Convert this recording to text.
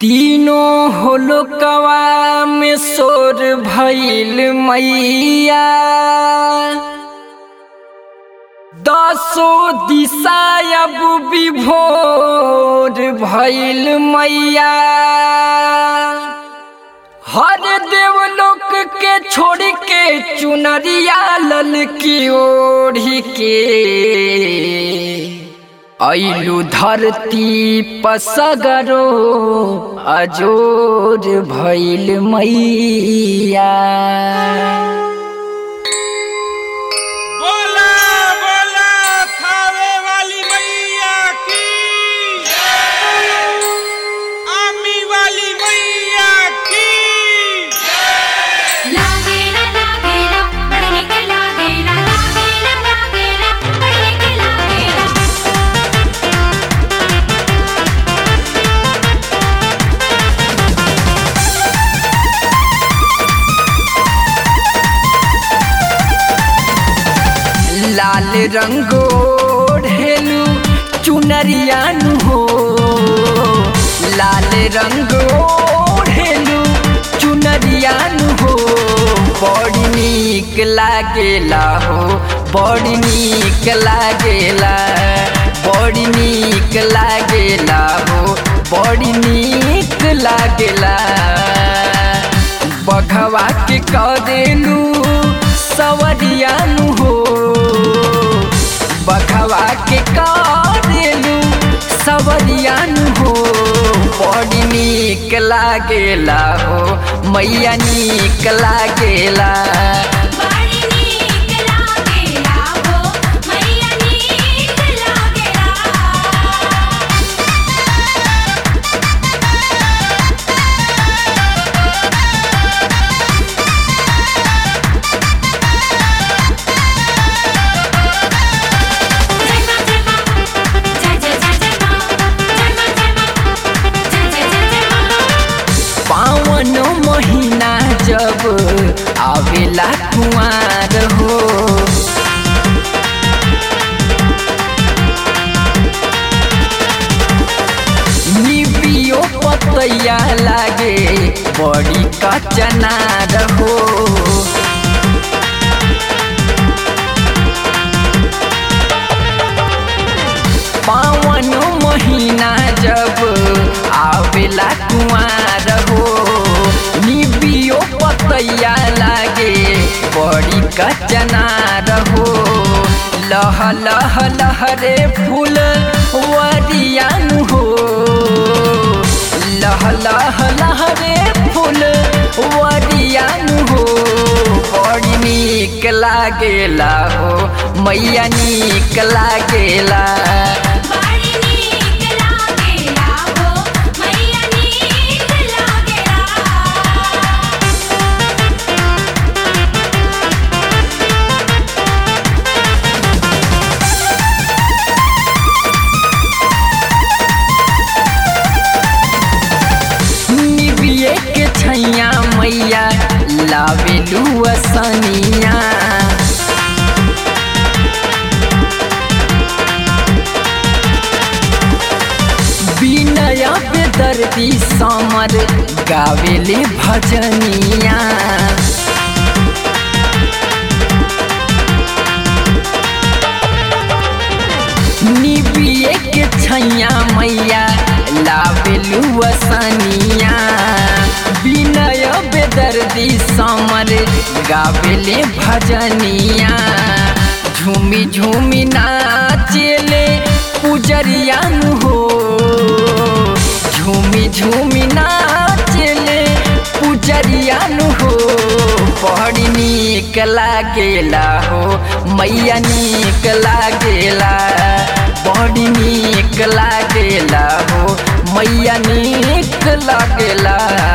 तीनों होलकवा में सोर भइल मैया दसो दिशा अब विभोर भइल मैया हर देवलोक के छोड़ के चुनरिया लल की ओढ़ी के ऐलू धरती पसगरो अजोर भइल मैया बोला बोला थावे वाली मैया की आमी वाली मैया की लागेला लागेला पढ़ने के लागेला लागेला लागेला पढ़ने के लागेला लाल रंगो ढेलू चुनरियानु हो लाल रंगो ढेलू चुनरियानु हो बड़ी नीक लागेला हो बड़ी नीक लागेला बड़ी नीक लागेला हो बड़ी नीक लागेला बघवा के कदेलू सवरियानु हो बघवा के कदेलू सवरियानु हो बड़ी नीक लागेला हो मैया नीक लागेला बड़ी नीक लागेला हो मैया नीक लागेला जय मां जय मां जय जय जय जय मां जय मां जय मां जय जय जय जय मां पावन महीना जब आवेला कुआर हो निबियो पतैया लागे बड़ी कचनार हो पावन महीना जब आवेला कुआर हो निबियो पतैया लागे बड़ी कचनार हो लह लह लहरे फूल वरियान हो लह लह लहरे फूल वरियान हो बड़ी नीक लागेला हो मैया नीक लागेला बड़ी नीक लागेला हो मैया नीक लागेला निबिये के छैया मैया लावेलू असनिया बिनय बेदर्दी समर गावेले भजनिया निबिये के छैया मैया लावेलू असनिया बिनय बेदर्दी समर गावेले भजनिया झूमी झूमी नाचेले पुजरियान हो झूमी झूमी नाचेले पुजरियान हो बड़ी नीक लागेला हो मैया नीक लागेला बड़ी नीक लागेला हो मैया नीक लागेला